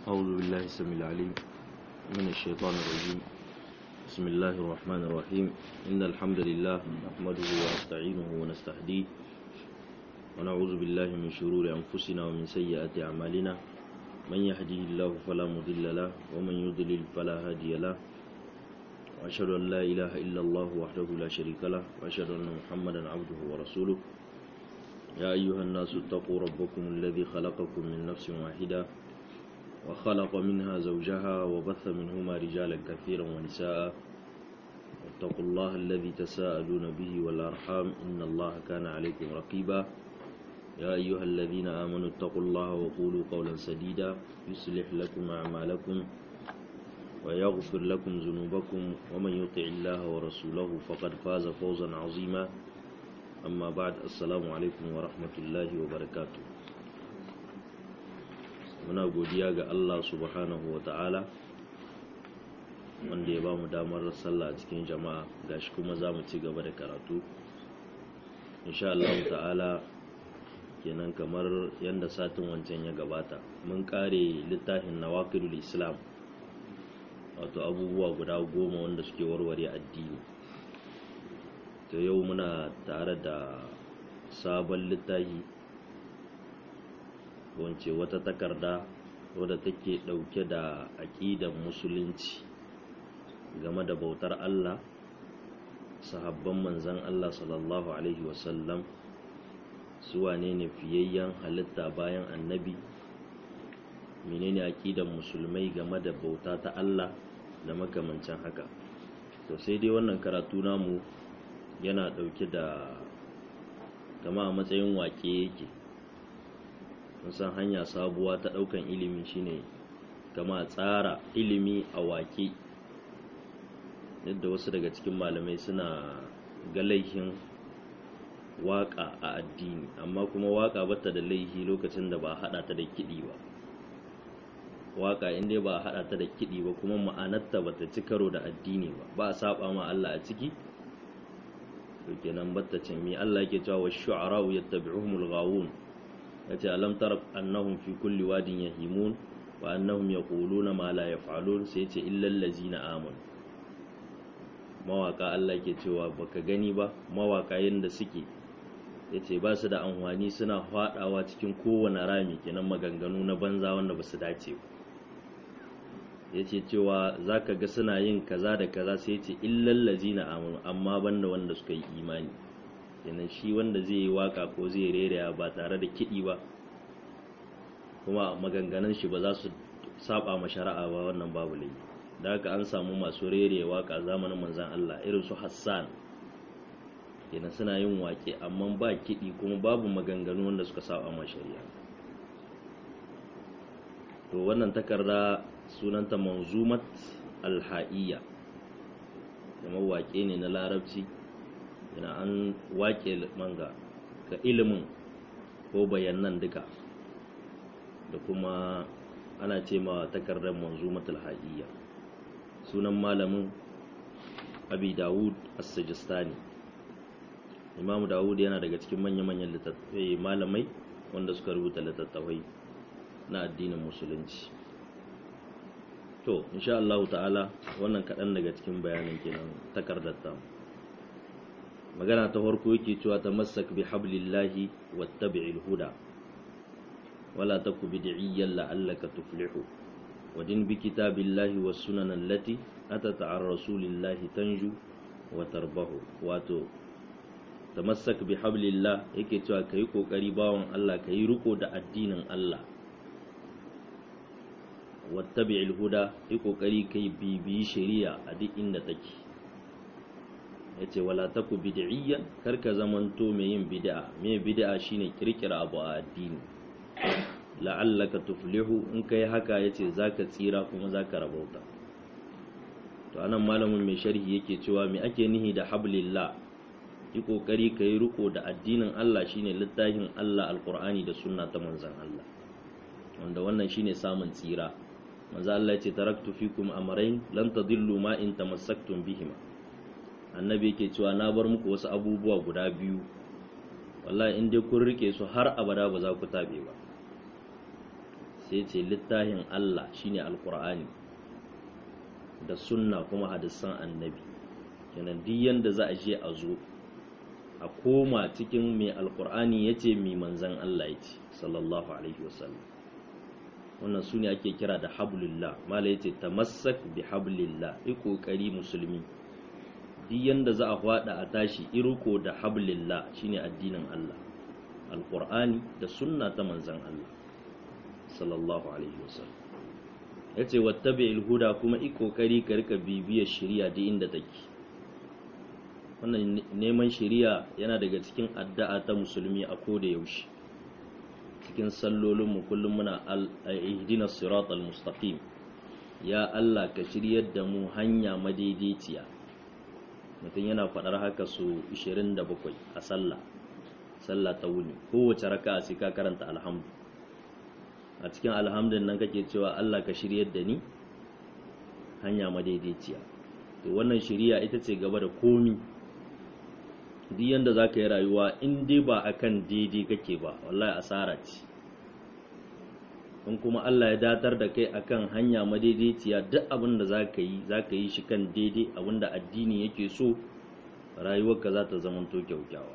أعوذ بالله السميع العليم من الشيطان الرجيم بسم الله الرحمن الرحيم إن الحمد لله نحمده ونستعينه ونستهديه ونعوذ بالله من شرور أنفسنا ومن سيئات أعمالنا من يهده الله فلا مضل له ومن يضلل فلا هادي له وأشهد أن لا إله إلا الله وحده لا شريك له وأشهد أن محمدا عبده ورسوله يا أيها الناس اتقوا ربكم الذي خلقكم من نفس واحدة وخلق منها زوجها وبث منهما رجالا كثيرا ونساء واتقوا الله الذي تساءلون به والأرحام إن الله كان عليكم رقيبا يا أيها الذين آمنوا اتقوا الله وقولوا قولا سديدا يصلح لكم أعمالكم ويغفر لكم ذنوبكم ومن يطع الله ورسوله فقد فاز فوزا عظيما أما بعد السلام عليكم ورحمة الله وبركاته muna godiya ga Allah subhanahu wa ta'ala wanda ya ba mu damar sallah a cikin jama'a gashi kuma za mu ci gaba da karatu insha Allah ta'ala kenan kamar yadda satin wancan ya gabata mun kare littafin nawaqidul islam wato abubuwa guda goma wanda suke warware addini to yau muna tare da sabon littafi wance wata takarda wadda take ɗauke da aƙidan musulunci game da bautar Allah sahabban manzan Allah sallallahu Alaihi wasallam su wane ne fiyayyen halitta bayan annabi menene aƙidan musulmai game da bauta ta Allah da makamancin haka to sai dai wannan karatu namu yana ɗauke da kama a matsayin wake yake san hanya sabuwa ta ɗaukan ilimi shine kama tsara ilimi a wake yadda wasu daga cikin malamai suna ga laihin waƙa a addini amma kuma waƙa bata da laihi lokacin da ba a haɗa ta da kiɗi ba waƙa inda ba a haɗa ta da kiɗi ba kuma ma'anarta bata ci karo da addini ba ba a saba ma Allah a ciki to kenan bata ce mi Allah yake cewa wa shu'ara'u yattabi'uhumul ghawun yace alam tara annahum fi kulli wadin yahimun wa annahum yaquluna ma la yaf'alun sai yace illa allazina amanu mawaka Allah ke cewa baka gani ba mawaka yanda suke yace ba su da amfani suna fadawa cikin kowane rami kenan maganganu na banza wanda ba su dace ba yace cewa zaka ga suna yin kaza da kaza sai yace illa allazina amanu amma banda wanda suka yi imani kenan shi wanda zai yi waka ko zai reraya ba tare da kiɗi ba kuma maganganun shi ba za su saba ma shari'a ba wannan babu laifi da haka an samu masu reraya waka zamanin manzan Allah irin su Hassan kenan suna yin wake amma ba kiɗi kuma babu maganganu wanda suka saba ma shari'a to wannan takarda sunanta manzumat alha'iyya kuma wake ne na larabci yana an wake manga ga ilimin ko bayanan duka da kuma ana ce ma takardar manzumatul haƙiyya sunan malamin abi dawud as-sajistani imamu dawud yana daga cikin manya-manyan littattafai malamai wanda suka rubuta littattafai na addinin musulunci to insha Allah ta'ala wannan kaɗan daga cikin bayanin kenan takardar tamu magana ta farko yake cewa tamassak bi hablillahi wattabi'il huda wala taku bid'iyyan la'allaka tuflihu wadin bi kitabillahi was sunan allati atat an rasulillahi tanju wa tarbahu wato tamassak bi hablillah yake cewa kai kokari bawon Allah kai riko da addinin Allah wattabi'il huda yi kokari kai bibiyi shari'a a duk inda take ya ce wala taku bid'iyyan kar ka zamanto mai yin bid'a mai bid'a shine kirkira abu a addini la'allaka tuflihu in kai haka yace zaka tsira kuma zaka rabauta to anan malamin mai sharhi yake cewa me ake nihi da hablillah yi kokari kai riko da addinin Allah shine littafin Allah alqur'ani da sunna ta manzon Allah wanda wannan shine samun tsira manzo Allah yace taraktu fikum amrayn lan tadillu ma in tamassaktum bihima annabi yake cewa na bar muku wasu abubuwa guda biyu wallahi in dai kun rike su har abada ba za ku tabe ba sai ce littafin Allah shine alqur'ani da sunna kuma hadisan annabi kenan duk yanda za a je a zo a koma cikin mai alqur'ani yace mai manzon Allah yace sallallahu alaihi wasallam wannan su ne ake kira da hablillah mala yace tamassak bi hablillah yi kokari musulmi duk yanda za a hwada a tashi irko da hablillah shine addinin Allah alqur'ani da sunna ta manzon Allah sallallahu alaihi wasallam yace wattabi'il huda kuma yi kokari ka rika bibiyar shari'a duk inda take wannan neman shari'a yana daga cikin addu'a ta musulmi a koda yaushe cikin sallolinmu kullum muna ihdina siratal mustaqim ya Allah ka shiryar da mu hanya madaidaiciya mutum yana faɗar haka su 27 a sallah sallah ta wuni kowace raka'a sai ka karanta alhamdu a cikin alhamdun nan kake cewa Allah ka shiryar da ni hanya madaidaiciya to wannan shiriya ita ce gaba da komi duk yanda za ka yi rayuwa in dai ba a kan daidai kake ba wallahi asara ce in kuma Allah ya datar da kai akan hanya madaidaiciya duk abin da za ka yi za ka yi shi kan daidai abin da addini yake so rayuwarka za ta zamanto kyaukyawa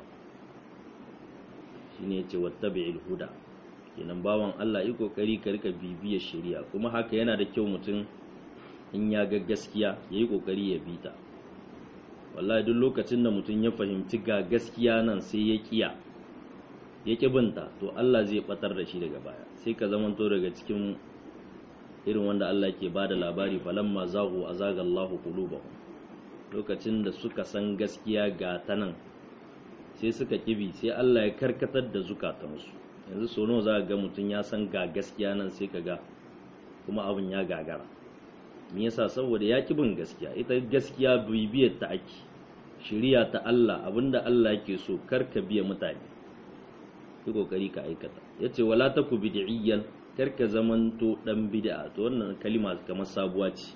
shi ne ce wattabi'il huda kenan bawan Allah yi kokari ka rika bibiyar shari'a kuma haka yana da kyau mutum in ya ga gaskiya ya yi kokari ya bi ta wallahi duk lokacin da mutum ya fahimci ga gaskiya nan sai ya kiya ya ki binta to Allah zai batar da shi daga baya sai ka zamanto daga cikin irin wanda Allah ke bada labari falamma zaghu azaga Allahu qulubahum lokacin da suka san gaskiya ga ta nan sai suka kibi sai Allah ya karkatar da zukatansu yanzu so nawa za ga mutum ya san ga gaskiya nan sai ka ga kuma abin ya gagara me yasa saboda ya ki bin gaskiya ita gaskiya bibiyar ta ake shiriya ta Allah abinda Allah yake so kar ka biya mutane yi kokari ka aikata yace wala taku bid'iyyan kar ka zamanto dan bid'a to wannan kalima kamar sabuwa ce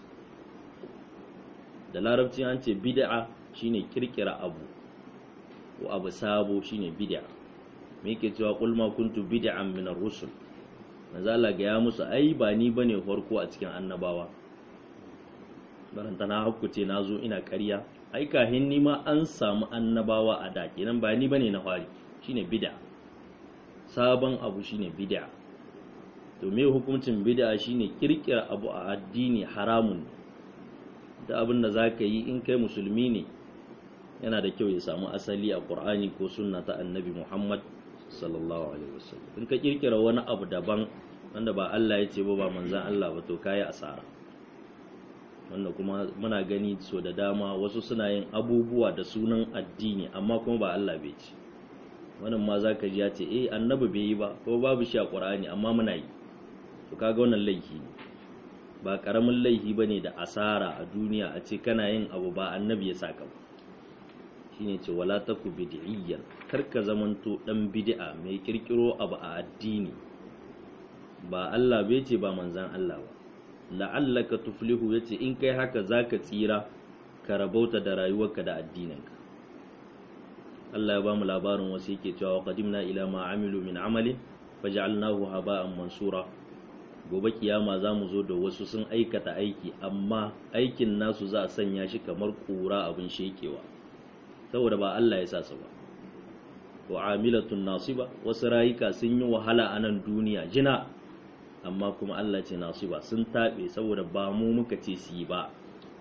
da larabci an ce bid'a shine kirkira abu ko abu sabo shine bid'a me yake cewa qul ma kuntu bid'an min ar-rusul manzo Allah ga ya musu ai ba ni bane farko a cikin annabawa baranta na hakkuce na zo ina ƙarya ai kahin ni ma an samu annabawa a da kenan ba ni bane na fari shine bid'a sabon abu shine bid'a to me hukuncin bid'a shine kirkira abu a addini haramun da abin da zaka yi in kai musulmi ne yana da kyau ya samu asali a Qur'ani ko sunna ta Annabi Muhammad sallallahu alaihi wasallam in ka kirkira wani abu daban wanda ba Allah ya ce ba ba manzon Allah ba to kai asara wanda kuma muna gani so da dama wasu suna yin abubuwa da sunan addini amma kuma ba Allah bai ce wannan ma zaka ji ya ce eh annabi bai yi ba ko babu shi a Qur'ani amma muna yi to kaga wannan laifi ne ba karamin laifi bane da asara a duniya a ce kana yin abu ba annabi ya saka ba shine ce wala taku bid'iyyan karka zamanto dan bid'a mai kirkiro abu a addini ba Allah bai ce ba manzan Allah ba la'allaka tuflihu yace in kai haka zaka tsira ka rabauta da rayuwarka da addininka Allah ya ba mu labarin wasu yake cewa qadimna ila ma amilu min amalin faj'alnahu haba'an mansura gobe kiyama za mu zo da wasu sun aikata aiki amma aikin nasu za a sanya shi kamar kura abin shekewa saboda ba Allah ya sa su ba wa amilatun nasiba wasu rayuka sun yi wahala a nan duniya jina amma kuma Allah ce nasiba sun taɓe saboda ba mu muka ce su yi ba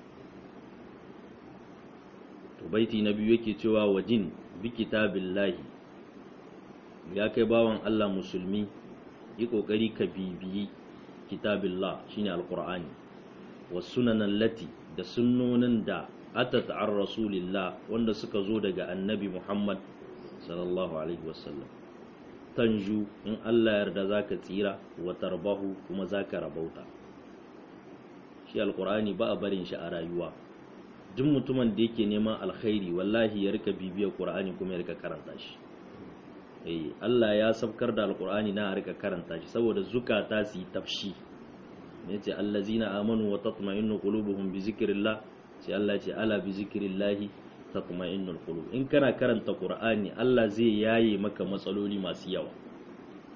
to baiti na biyu yake cewa wajin bi kitabillahi ya kai bawan Allah musulmi yi kokari ka bibiyi kitabillah shine alqur'ani was sunanan lati da sunnonin da atat an rasulillah wanda suka zo daga annabi Muhammad sallallahu alaihi wasallam tanju in Allah yarda zaka tsira wa tarbahu kuma zaka rabauta shi alqur'ani ba a barin shi a rayuwa duk mutumin da yake neman alkhairi wallahi ya rika bibiyar qur'ani kuma ya rika karanta shi eh Allah ya sabkar da alqur'ani na rika karanta shi saboda zukata su yi tafshi yace allazina amanu wa tatma'innu qulubuhum bi zikrillah sai Allah ce ala bi zikrillahi tatma'innul qulub in kana karanta qur'ani Allah zai yaye maka matsaloli masu yawa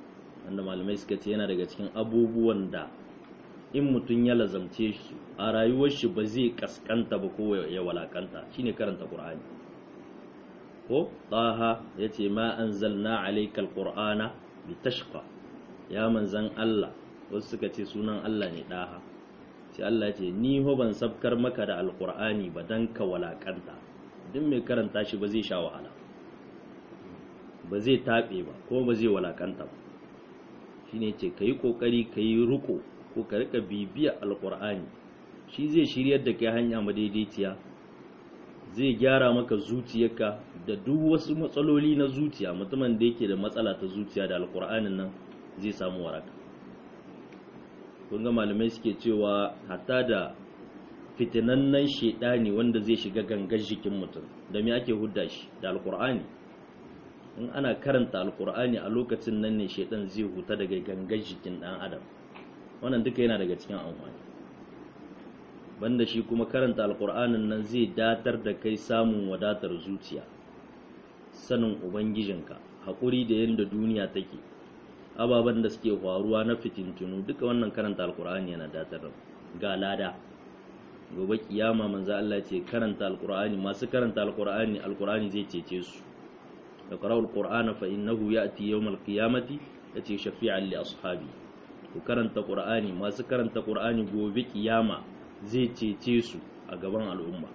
wanda malamai suka ce yana daga cikin abubuwan da in mutum ya lazamce shi a rayuwar shi ba zai kaskanta ba ko ya walakanta shine karanta qur'ani ko taha yace ma anzalna alayka alqur'ana litashqa ya manzan Allah wasu suka ce sunan Allah ne daha sai Allah ce ni ho ban sabkar maka da alqur'ani ba dan ka walakanta duk mai karanta shi ba zai sha wahala ba zai tabe ba ko ba zai walakanta ba shine ce kai kokari kai ruko ko ka rika bibiya alqur'ani shi zai shiryar da kai hanya madaidaiciya zai gyara maka zuciyarka da duk wasu matsaloli na zuciya mutumin da yake da matsala ta zuciya da alkur'anin nan zai samu waraka kun ga malamai suke cewa hatta da fitinannen shedani wanda zai shiga gangar jikin mutum da me ake hudda shi da alkur'ani in ana karanta alkur'ani a lokacin nan ne shedan zai huta daga gangar jikin dan adam wannan duka yana daga cikin amfani banda shi kuma karanta alkur'anin nan zai datar da kai samun wadatar zuciya sanin ubangijinka haƙuri da yadda duniya take ababen da suke faruwa na fitintunu duka wannan karanta alkur'ani yana datar da ga lada gobe kiyama manzo Allah ce karanta alkur'ani masu karanta alkur'ani alkur'ani zai cece su da qara'ul qur'ana fa innahu ya'ti yawmal qiyamati yace shafi'an li ashabi ku karanta qur'ani masu karanta qur'ani gobe kiyama zai cece su a gaban al'umma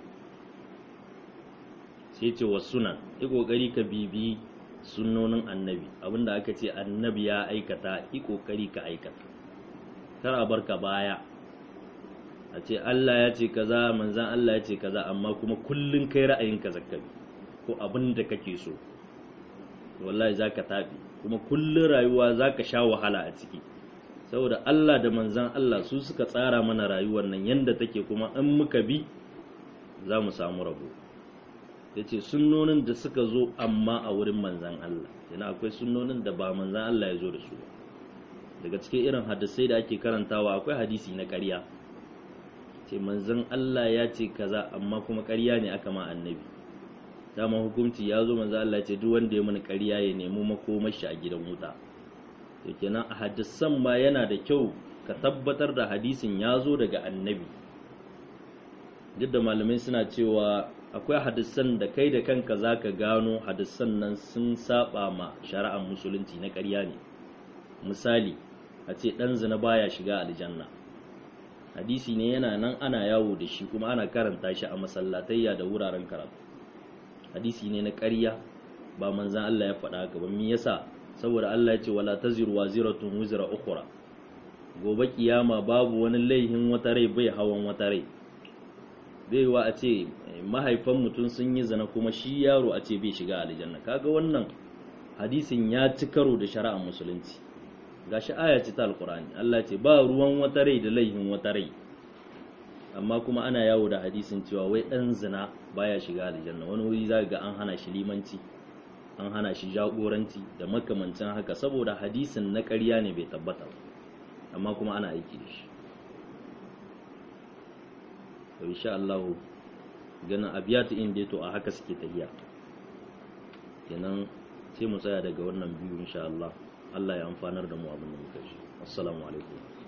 sai ce wa sunan yi ƙoƙari ka bibi sunnonin annabi abinda aka ce annabi ya aikata yi ƙoƙari ka aikata kar a barka baya a ce Allah ya ce kaza manzan Allah ya ce kaza amma kuma kullun kai ra'ayin ka zakkabi ko abin da kake so wallahi zaka tafi kuma kullun rayuwa zaka sha wahala a ciki saboda Allah da manzan Allah su suka tsara mana rayuwar nan yanda take kuma in muka bi za mu samu rabo ya ce sunnonin da suka zo amma a wurin manzan Allah yana akwai sunnonin da ba manzan Allah ya zo da su daga cikin irin hadisai da ake karantawa akwai hadisi na ƙarya ce manzan Allah ya ce kaza amma kuma ƙarya ne aka ma annabi dama hukunci ya zo manzan Allah ce duk wanda ya mini ƙarya ya nemi makomashi a gidan wuta to kenan a hadisan ma yana da kyau ka tabbatar da hadisin ya zo daga annabi duk da malamai suna cewa akwai hadisan da kai da kanka za ka gano hadisan nan sun saba ma shari'ar musulunci na ƙarya ne misali a ce ɗan zina baya shiga aljanna hadisi ne yana nan ana yawo da shi kuma ana karanta shi a masallatayya da wuraren karatu hadisi ne na ƙarya ba manzan Allah ya faɗa haka ba me yasa saboda Allah ya ce wala taziru waziratun wizra ukhra gobe kiyama babu wani laihin wata rai bai hawan wata rai zai wa a ce mahaifan mutum sun yi zina kuma shi yaro a ce bai shiga aljanna kaga wannan hadisin ya ci karo da shari'ar musulunci gashi aya ce ta alkurani Allah ce ba ruwan wata rai da laihin wata rai amma kuma ana yawo da hadisin cewa wai dan zina baya shiga aljanna wani wuri za ga an hana shi limanci an hana shi jagoranci da makamancin haka saboda hadisin na ƙarya ne bai tabbata ba amma kuma ana aiki da shi to insha Allah ganin abiyatu in dai to a haka suke tafiya kenan sai mu tsaya daga wannan biyu insha Allah Allah ya amfanar da mu abin da muka ji assalamu alaikum